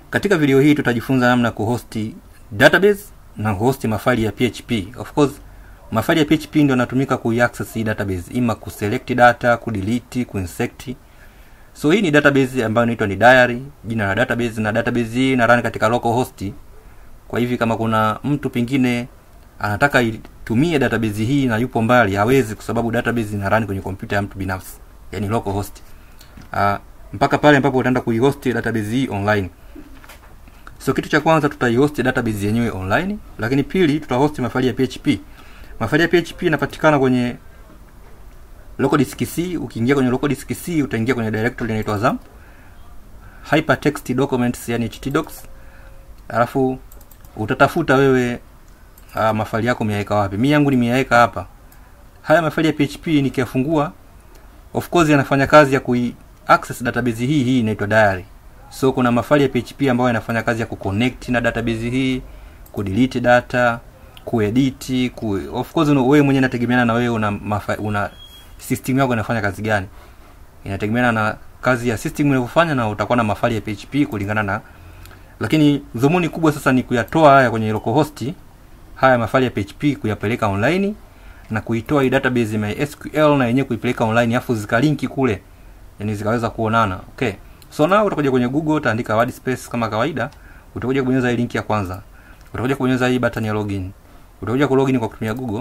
katika video hii tutajifunza namna ya kuhosti database na kuhosti mafaili ya php of course mafaili ya php ndio yanatumika kuiaccess hii database ima kuselect data kudelete kuinsert so hii ni database ambayo inaitwa ni diary jina la database na database hii ina run katika localhost kwa hivi kama kuna mtu pengine anataka itumie database hii na yupo mbali hawezi kwa sababu database ina run kwenye kompyuta ya mtu binafsi yani localhost uh, mpaka pale ambapo utaenda kuihost database hii online so kitu cha kwanza tutaihost database yenyewe online lakini pili tutahost mafaili ya php mafaili ya php yanapatikana kwenye local disk c ukiingia kwenye local disk c utaingia kwenye directory inaitwa zam hypertext documents yani htdocs alafu utatafuta wewe uh, mafaili yako umeyaweka wapi mi yangu nimeyaweka hapa haya mafaili ya php nikiyafungua of course yanafanya kazi ya kui access database hii hii inaitwa diary so kuna mafaili ya php ambayo yanafanya kazi ya kuconnect na database hii kudelete data kuedit ku of course una, wewe mwenyewe inategemeana na wewe una mafa, una system yako inafanya kazi gani inategemeana na kazi ya system inavyofanya na utakuwa na mafaili ya php kulingana na lakini dhumuni kubwa sasa ni kuyatoa haya kwenye localhost haya mafaili ya php kuyapeleka online na kuitoa hii database ya SQL na yenyewe kuipeleka online afu zikalinki kule yani zikaweza kuonana okay so now utakuja kwenye google utaandika wordspace kama kawaida utakuja kubonyeza hii link ya kwanza utakuja kubonyeza hii button ya login utakuja kulogin kwa kutumia google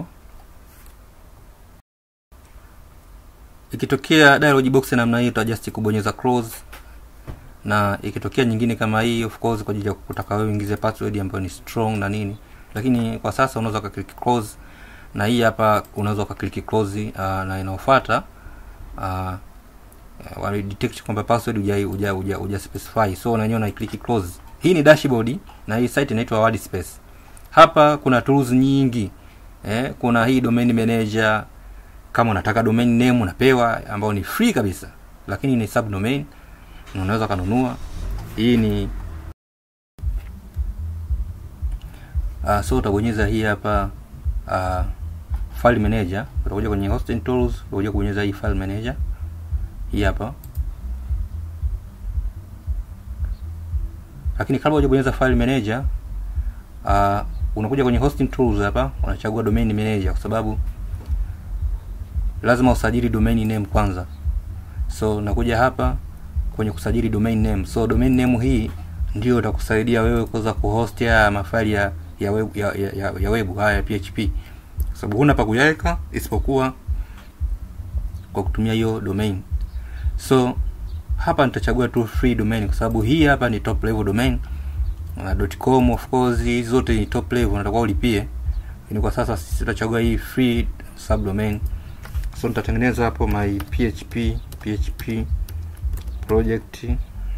ikitokea dialog box namna hii utajust kubonyeza close na ikitokea nyingine kama hii of course kwa ajili ya kutaka wewe uingize password ambayo ni strong na nini lakini kwa sasa unaweza ukaclick close na hii hapa unaweza ukaclick close uh, na inaofuata uh, uh, detect kwamba password uja uja uja, uja specify so unanyoa na click close hii ni dashboard na hii site inaitwa wordspace hapa kuna tools nyingi eh, kuna hii domain manager kama unataka domain name unapewa ambao ni free kabisa lakini ni subdomain na unaweza kanunua hii ni uh, so utabonyeza hii hapa uh, file manager utakuja kwenye hosting tools utakuja kubonyeza hii file manager hii hapa lakini kabla hujabonyeza file manager uh, unakuja kwenye hosting tools hapa unachagua domain manager kwa sababu lazima usajili domain name kwanza so nakuja hapa kwenye kusajili domain name so domain name hii ndio itakusaidia wewe kuweza kuhost ya mafaili ya ya web, ya, ya, ya, ya web haya ya php kwa sababu huna pa kuyaweka isipokuwa kwa kutumia hiyo domain so hapa nitachagua tu free domain kwa sababu hii hapa ni top level domain uh, .com of course hizi zote ni top level unatakiwa ulipie lakini kwa sasa sisi tutachagua hii free subdomain so nitatengeneza hapo my php php project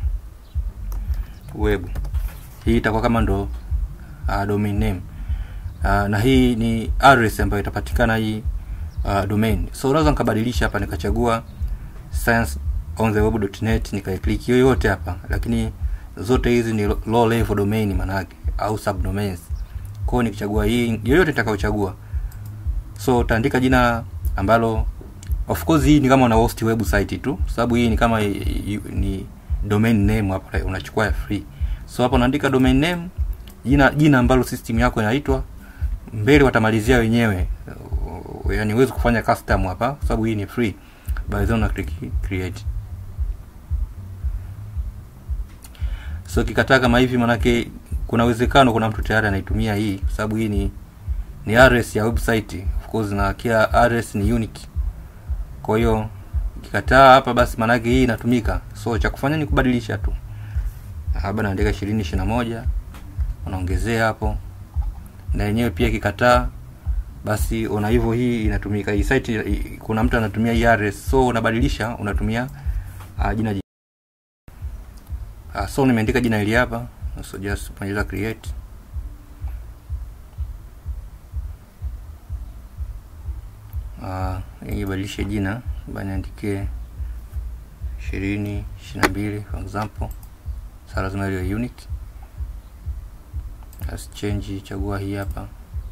web hii itakuwa kama ndo uh, domain name uh, na hii ni address ambayo itapatikana hii uh, domain so unaweza nikabadilisha hapa nikachagua science on the web.net nikaiclick yoyote hapa lakini zote hizi ni low level domain manake au subdomains kwao nikichagua hii yoyote nitakayochagua so utaandika jina ambalo of course hii ni kama una host website tu sababu hii ni kama ni domain name hapa unachukua ya free so hapo unaandika domain name jina jina ambalo system yako inaitwa mbele watamalizia wenyewe yani huwezi kufanya custom hapa kwa sababu hii ni free by then una click create so kikataa kama hivi manake kuna uwezekano kuna mtu tayari anaitumia hii kwa sababu hii ni ni address ya website of course na kila address ni unique kwa hiyo kikataa hapa basi manake hii inatumika so cha kufanya ni kubadilisha tu labda naandika ishirini ishiri na moja unaongezea hapo na yenyewe pia kikataa basi una hivyo hii inatumika hii site kuna mtu anatumia hii address so unabadilisha unatumia uh, jina uh, so nimeandika jina hili hapa so just bonyeza create uh, ibadilishe jina baniandikie ishirini ishiri na mbili for example sa lazima iliyo unique as change chagua hii hapa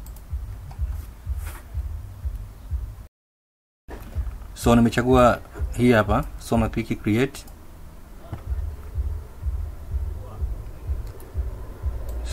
so nimechagua hii hapa so na click create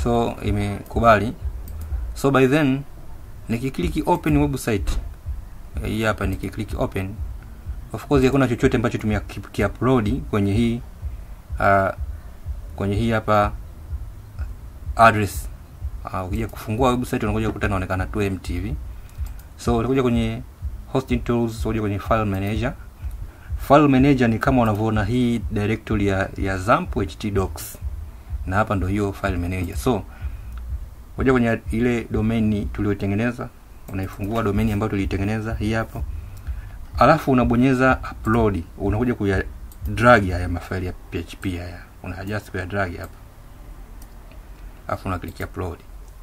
so imekubali so by then nikikliki open website eh, hii hapa nikikliki open of course hakuna chochote ambacho tumekiupload kwenye hii uh, kwenye hii hapa address uh, ukija kufungua website unakuja kukuta inaonekana tu empty hivi so utakuja kwenye hosting tools utakuja kwenye file manager file manager ni kama unavyoona hii directory ya, ya zamp htdocs na hapa ndo hiyo file manager so kuja kwenye ile domain tuliyotengeneza unaifungua domain ambayo tuliitengeneza hii hapo alafu unabonyeza upload unakuja kuya drag haya mafaili ya php haya una adjust kuya drag hapa alafu una click upload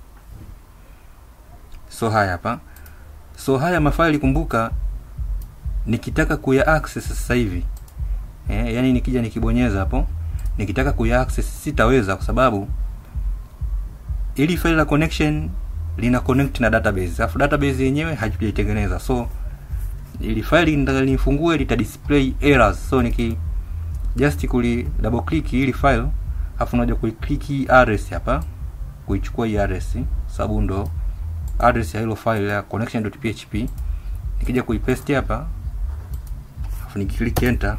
so haya hapa so haya mafaili kumbuka nikitaka kuya access sasa hivi eh, yani nikija nikibonyeza hapo nikitaka kuya access sitaweza kwa sababu ili faili la connection lina connect na database alafu database yenyewe hatujaitengeneza so ili faili nitaka nifungue lita display errors so niki just kuli double click ili file alafu unaja kuiclick hii address hapa kuichukua hii address sababu ndo address ya hilo file ya connection.php nikija kuipaste hapa alafu nikiclick enter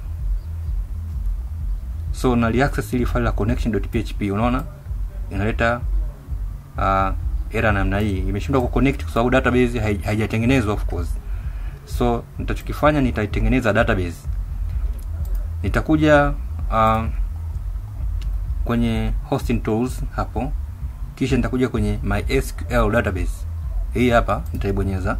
so nali access ili file la connection.php unaona inaleta uh, error namna hii imeshindwa kuconnect kwa sababu database hai- haijatengenezwa of course so nitachokifanya nitaitengeneza database nitakuja uh, kwenye hosting tools hapo kisha nitakuja kwenye mysql database hii hapa nitaibonyeza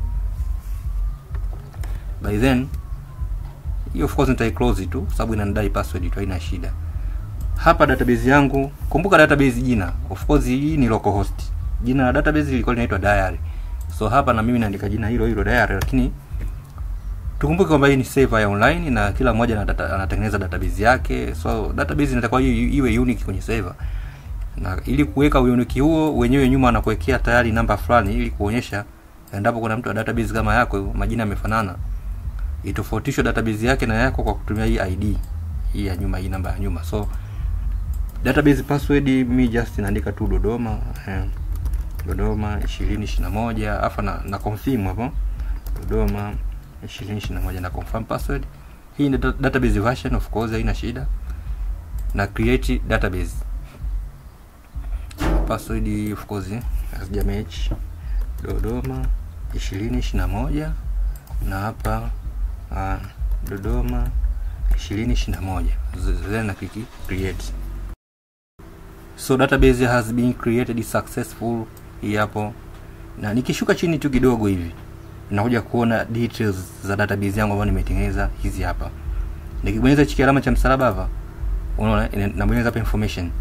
by then hii of course nitaiclose tu kwa sababu inanidai password tu haina shida hapa database yangu kumbuka database jina of course hii ni localhost jina la database lilikuwa linaitwa diary so hapa na mimi naandika jina hilo hilo diary lakini tukumbuke kwamba hii ni server ya online na kila mmoja ana data- anatengeneza database yake so database inatakiwa iwe iwe unique kwenye server na ili kuweka unique huo wenyewe nyuma anakuwekea tayari namba fulani ili kuonyesha endapo kuna mtu wa database kama yako majina yamefanana itofautishwe database yake na yako kwa kutumia hii id hii ya nyuma hii namba ya nyuma so database password mi just naandika tu dodoma eh, dodoma ishirini ishiri na moja afa na, na confirm hapo dodoma ishirini ishiri na moja na confirm password hii ni da- database version of course haina shida na create database password of course hazija match dodoma ishirini ishiri na moja na hapa uh, dodoma ishirini ishiri na moja Z- then na click create so database has been created successful hii hapo na nikishuka chini tu kidogo hivi nakuja kuona details za database yangu ambayo nimetengeneza hizi hapa nikibonyeza chiki alama cha msalaba hapa unaona ina- nabonyeza hapa information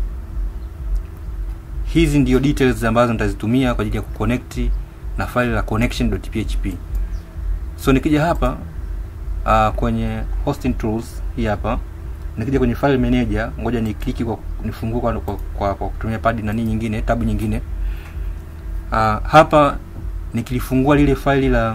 hizi ndio details ambazo nitazitumia kwa ajili ya kuconnect na file la connection.php so nikija hapa uh, kwenye hosting tools hii hapa nikija kwenye file manager ngoja ni kliki kwa nifungue kwa, kwa, kwa, kwa kutumia pad na nini nyingine tabu nyingine uh, hapa nikilifungua lile faili la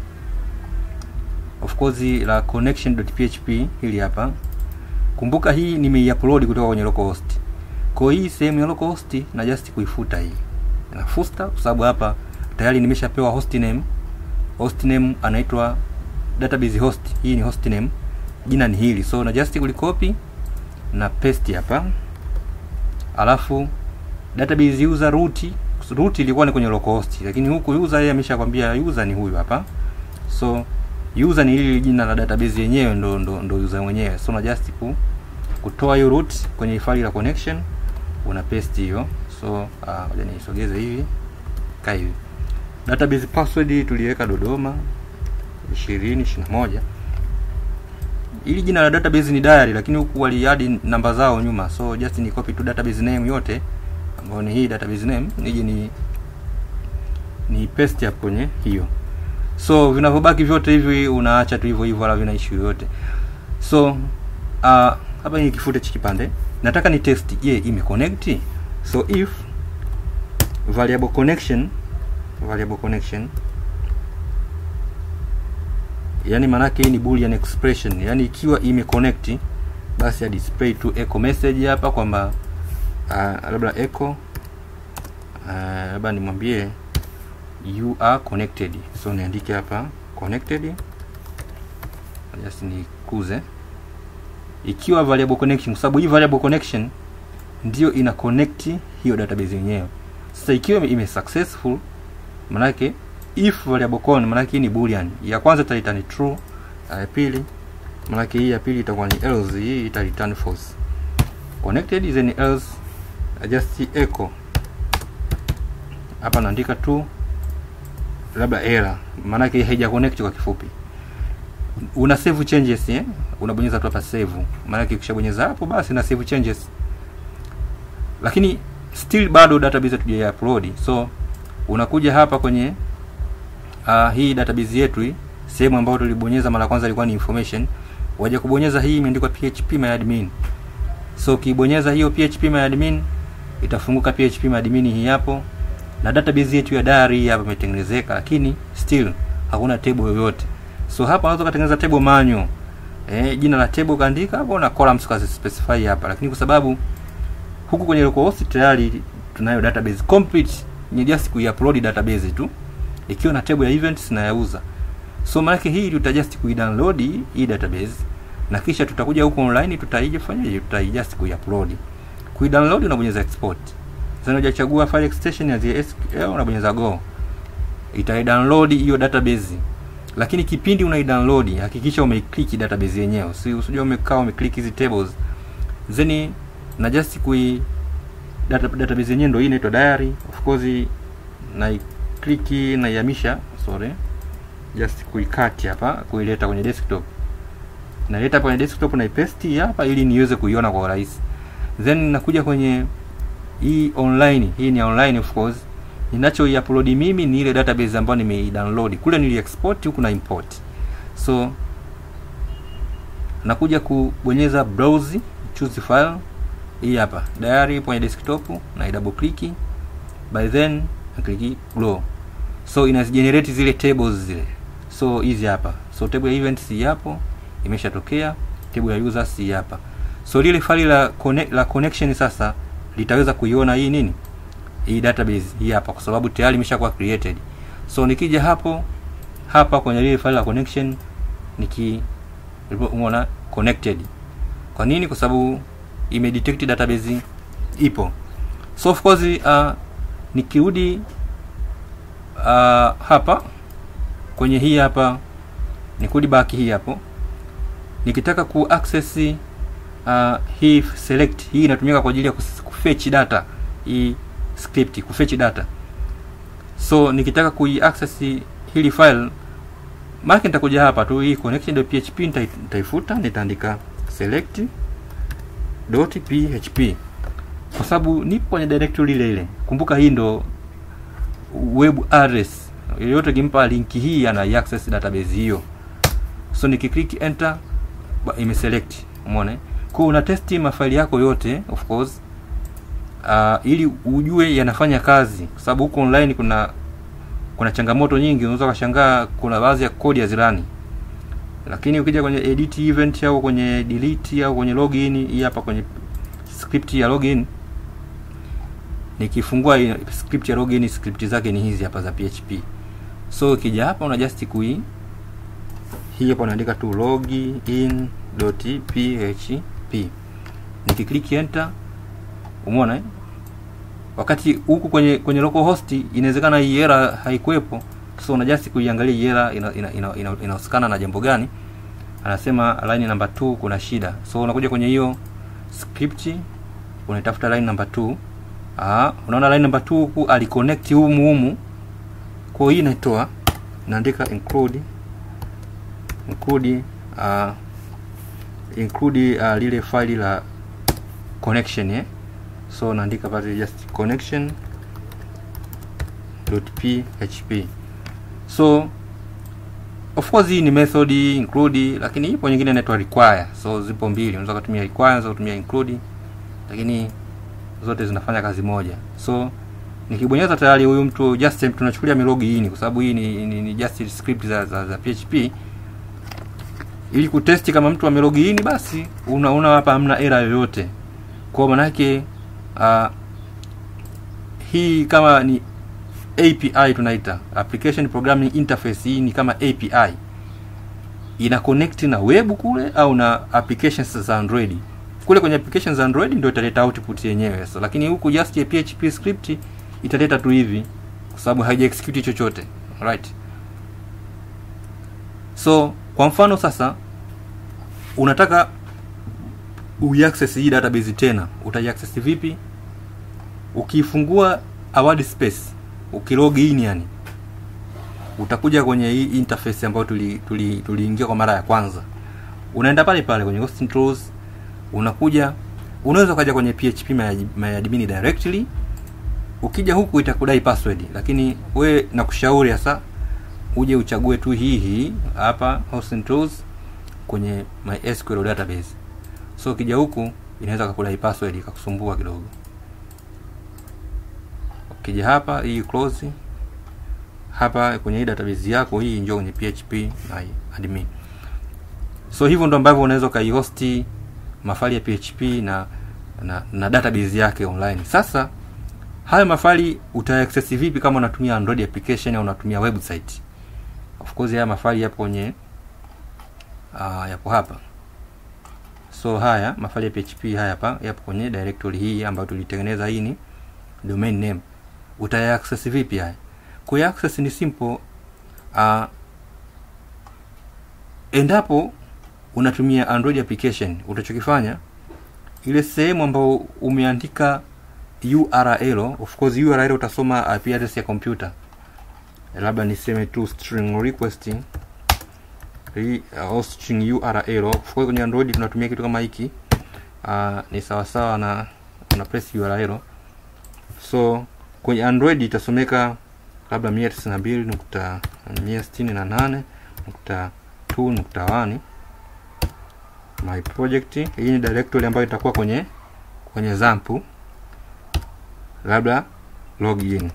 of course la connection.php hili hapa kumbuka hii nimeiupload kutoka kwenye localhost kwa hii sehemu ya localhost na just kuifuta hii nafuta kwa sababu hapa tayari nimeshapewa host name host name anaitwa database host hii ni host name jina ni hili so na just kulikopi na paste hapa alafu database user root root ilikuwa ni kwenye localhost lakini huku user yeye ameshakwambia user ni huyu hapa so user ni hili jina la database yenyewe ndo ndo, ndo user mwenyewe so na just ku, kutoa hiyo root kwenye faili la connection una paste hiyo so ah, ngoja niisogeze hivi kaa hivi database password tuliweka dodoma ishirini ishiri na moja ili jina la database ni diary lakini huku waliadi namba zao nyuma so just ni copy tu database name yote ambayo ni hii database name nije ni ni paste hapo kwenye hiyo so vinavyobaki vyote hivi unaacha tu hivyo hivyo wala vina issue yoyote so uh, hapa ni kifute cha kipande nataka ni test je imeconnect so if variable connection variable connection yani maanake hii ni boolean expression yani ikiwa imeconnect basi ya display tu echo message hapa kwamba uh, labda echo labda uh, nimwambie you are connected so niandike hapa connected just nikuze ikiwa variable connection kwa sababu hii variable connection ndio ina connect hiyo database yenyewe sasa ikiwa ime successful manake if variable con manake hii ni boolean ya kwanza itaita ni true ya pili manake hii ya pili itakuwa ni else hii ita return false connected then else just echo hapa naandika tu labda error maanake haija connect kwa kifupi una save changes eh? unabonyeza tu hapa save maanake ukishabonyeza hapo basi na save changes lakini still bado database hatuja upload so unakuja hapa kwenye uh, hii database yetu hii sehemu ambayo tulibonyeza mara kwanza ilikuwa ni information waje kubonyeza hii imeandikwa php myadmin so ukibonyeza hiyo php myadmin itafunguka php myadmin hii hapo na database yetu ya diary hapa imetengenezeka lakini still hakuna table yoyote so hapa unaweza kutengeneza table manual eh, jina la table kaandika hapo na columns kazi specify hapa lakini kwa sababu huku kwenye localhost tayari tunayo database complete ni just kuiupload database tu ikiwa na table ya events na yauza so maana hii tutajust kuidownload hii database na kisha tutakuja huko online tutaije fanyaje tutaijust kuiupload kuidownload unabonyeza export sasa unajachagua file extension ya SQL unabonyeza go itaidownload hiyo database lakini kipindi unaidownload hakikisha umeiclick database yenyewe si usije umekaa umeclick hizi tables then na just kui data, database yenyewe ndio hii inaitwa diary of course na click na ihamisha sorry just kuikati hapa kuileta kwenye desktop naleta kwenye desktop na ipaste hapa ili niweze kuiona kwa urahisi then nakuja kwenye hii online hii ni online of course ninacho upload mimi ni ile database ambayo nimeidownload kule nili export huku na import so nakuja kubonyeza browse choose file hii hapa diary kwenye desktop na double click by then na click grow so inazigenerate zile tables zile so hizi hapa so table ya events hii hapo imeshatokea table ya users hii hapa so lile file la connect, la connection sasa litaweza kuiona hii nini hii database hii hapa kwa sababu tayari imeshakuwa created so nikija hapo hapa kwenye lile file la connection niki umeona connected kwa nini kwa sababu imedetect database ipo so of course uh, nikirudi uh, hapa kwenye hii hapa nikirudi back hii hapo nikitaka ku access uh, hii select hii inatumika kwa ajili ya kufetch data hii script kufetch data so nikitaka kui access hili file maana nitakuja hapa tu hii connection.php nitaifuta nitaandika select .php kwa sababu nipo kwenye directory ile ile kumbuka hii ndo web address yoyote kimpa linki hii ana access database hiyo so nikiclick enter imeselect umeona kwa una testi mafaili yako yote of course uh, ili ujue yanafanya kazi kwa sababu huko online kuna kuna changamoto nyingi unaweza kushangaa kuna baadhi ya kodi ya zirani lakini ukija kwenye edit event au kwenye delete au kwenye login hii hapa kwenye script ya login nikifungua script ya login script zake ni hizi hapa za PHP so ukija hapa una just kui hii hapa unaandika tu login.php nikiklik enter umeona eh? wakati huku kwenye kwenye localhost inawezekana hii error haikuwepo so una just kuiangalia hii error inahusikana ina, ina, ina, ina na jambo gani anasema line number 2 kuna shida so unakuja kwenye hiyo script unaitafuta line number 2 ah unaona line number 2 huku aliconnect humu humu kwa hii inaitoa naandika include include uh, include uh, lile file la connection eh so naandika pale just connection php so of course hii ni method include lakini ipo nyingine inaitwa require so zipo mbili unaweza kutumia require unaweza kutumia include lakini zote zinafanya kazi moja so nikibonyeza tayari huyu mtu just tunachukulia milogi hii kwa sababu hii ni, ni, ni just script za, za, za php ili kutesti kama mtu amelogi in basi unaona hapa hamna error yoyote kwa maana yake uh, hii kama ni api tunaita application programming interface hii ni kama api ina connect na web kule au na applications za android kule kwenye applications za android ndio italeta output yenyewe so, lakini huku just ya php script italeta tu hivi kwa sababu haija execute chochote right so kwa mfano sasa unataka uiaccess hii database tena utaiaccess vipi ukifungua award space ukilog in yani utakuja kwenye hii interface ambayo tuliingia tuli, tuli kwa mara ya kwanza unaenda pale pale kwenye host controls unakuja unaweza ukaja kwenye php myadmin directly ukija huku itakudai password lakini we nakushauri hasa uje uchague tu hii hii hapa host controls kwenye mysql database so ukija huku inaweza kakudai password ikakusumbua kidogo ukija hapa hii close hapa kwenye hii database yako hii njoo kwenye php na admin so hivyo ndo ambavyo unaweza ukaihosti mafali ya php na na, na database yake online sasa haya mafali utaaccess vipi kama unatumia android application au unatumia website of course haya mafali yapo kwenye uh, yapo hapa so haya mafali ya php haya hapa yapo kwenye directory hii ambayo tulitengeneza hii ni domain name utaaccess vipi haya kuaccess ni simple uh, endapo unatumia android application utachokifanya ile sehemu ambayo umeandika url of course url utasoma ip address ya computer labda niseme tu string request hii uh, string url of course kwenye android tunatumia kitu kama hiki uh, ni sawasawa na una press url so kwenye android itasomeka labda mia tisini na mbili nukta mia sitini na nane nukta two nukta one my project hii ni directory ambayo itakuwa kwenye kwenye zampu labda login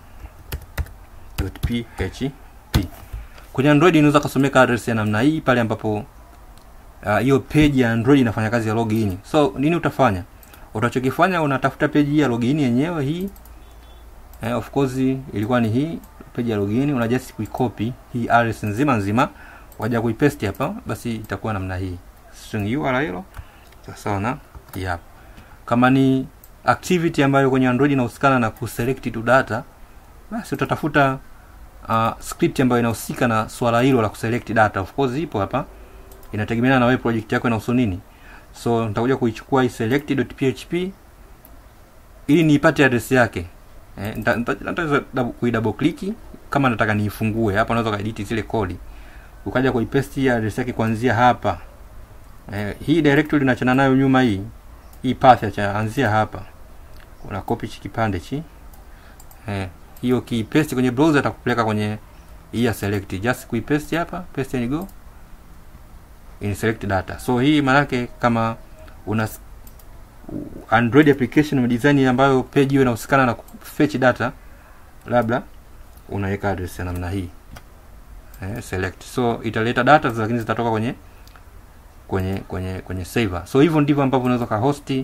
php kwenye android inaweza kasomeka address ya namna hii pale ambapo hiyo uh, page ya android inafanya kazi ya login so nini utafanya utachokifanya unatafuta page ya login yenyewe hii eh, of course ilikuwa ni hii page ya login una just kuicopy hii address nzima nzima waja kuipaste hapa basi itakuwa namna hii string url sawa na hapa kama ni activity ambayo kwenye android inahusikana na kuselect to data basi utatafuta uh, script ambayo inahusika na swala hilo la kuselect data of course ipo hapa inategemeana na wewe project yako inahusu nini so nitakuja kuichukua hii select.php ili niipate address yake eh, nitaweza kuidouble click kama nataka niifungue hapa unaweza kaedit zile kodi ukaja kuipaste hii address yake kuanzia hapa eh, hii directory unachana nayo nyuma hii hii path ya anzia hapa una copy chi kipande chi eh, hiyo kipaste kwenye browser atakupeleka kwenye hii ya select just kuipaste hapa paste and go in select data so hii maanake kama una android application design ambayo page hiyo inahusikana na fetch data labda unaweka address ya namna hii eh, select so italeta data lakini zitatoka kwenye kwenye kwenye kwenye server so hivyo ndivyo ambavyo unaweza kahosti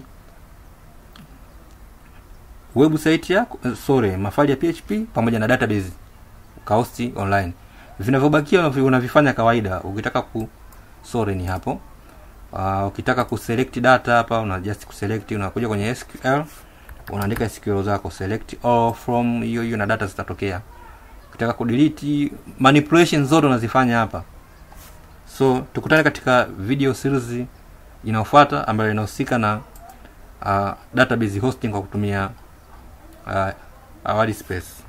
website yako sorry mafali ya php pamoja na database ukahosti online vinavyobakia unavifanya kawaida ukitaka ku sorry ni hapo uh, ukitaka kuselect data hapa una just kuselect unakuja kwenye sql unaandika sql zako select all from hiyo hiyo na data zitatokea ukitaka kudelete manipulation zote unazifanya hapa so tukutane katika video series inayofuata ambayo inahusika na uh, database hosting kwa kutumia uh, awali space